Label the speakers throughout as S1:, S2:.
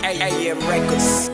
S1: AM Records.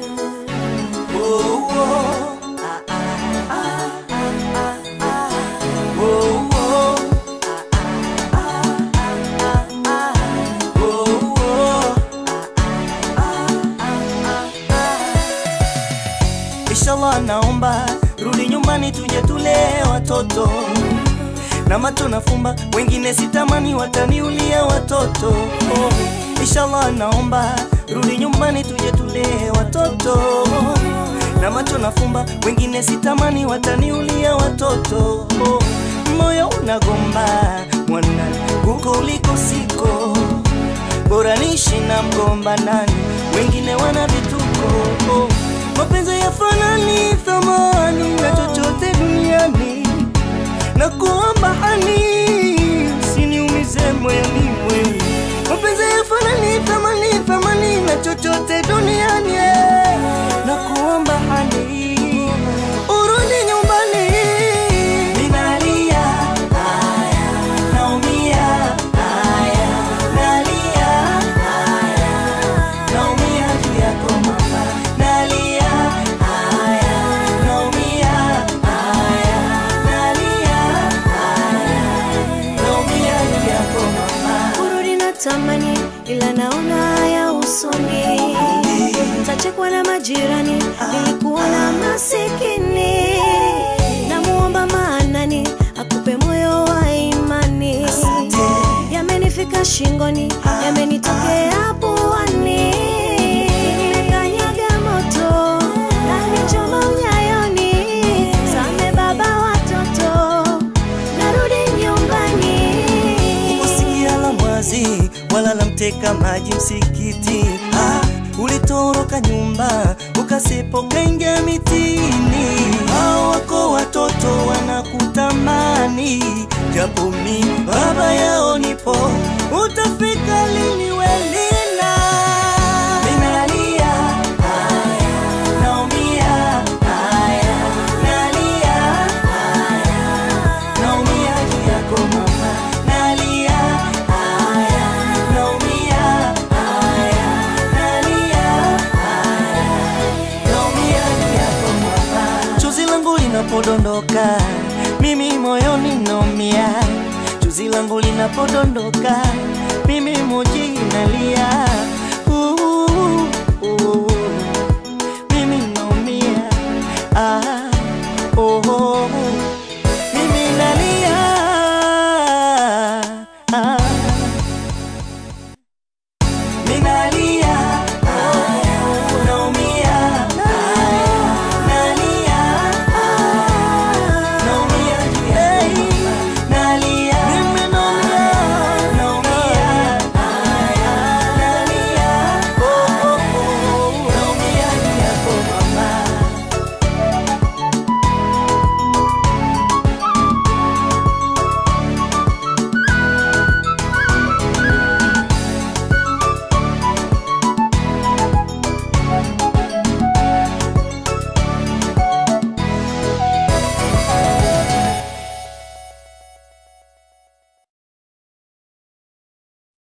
S2: Inshallah naomba rudi nyumbani tuje tulee watoto na macho nafumba, wengine sitamani wataniulia watoto. Oh, Inshallah naomba rudi nyumbani tuje tulee watoto na macho nafumba, wengine sitamani wataniulia watoto. Oh, moyo unagomba mwana huko uliko siko, bora nishi na mgomba nani, wengine wana vituko. Oh, mapenzi yafanani thamani na chochote duniani na kuomba hani usiniumize moyoni mwe mapenzi yafanani thamani thamani na chochote duniani eh. na kuomba hani urudi nyumbani ninalia haya naumia haya nalia haya naumia juu yako mama nalia haya naumia haya nalia haya naumia juu yako mama
S3: kurudi na tamani ila naona haya usoni tachekwa na majirani nilikuwa na masikini namuomba maanani akupe moyo wa imani yamenifika shingoni yamenitokea puani Nimekanyaga moto nanichoma unyayoni same baba watoto narudi nyumbani
S2: Usikia la mwazi wala la mteka maji msikiti ah, ulitoroka nyumba ukasipo kaingia mitini hao wako watoto wanakutamani japo mi baba yao nipo utafika lini welina ninalia haya naumia haya nalia haya naumia juu yako mama nalia haya naumia haya nalia haya naumia juu yako mama chozi langu linapodondoka mimi moyoni naumia chozi langu linapodondoka mimi moji nalia Uh, uh, mimi naumia ah, oh, oh. Mimi nalia ah. Ninalia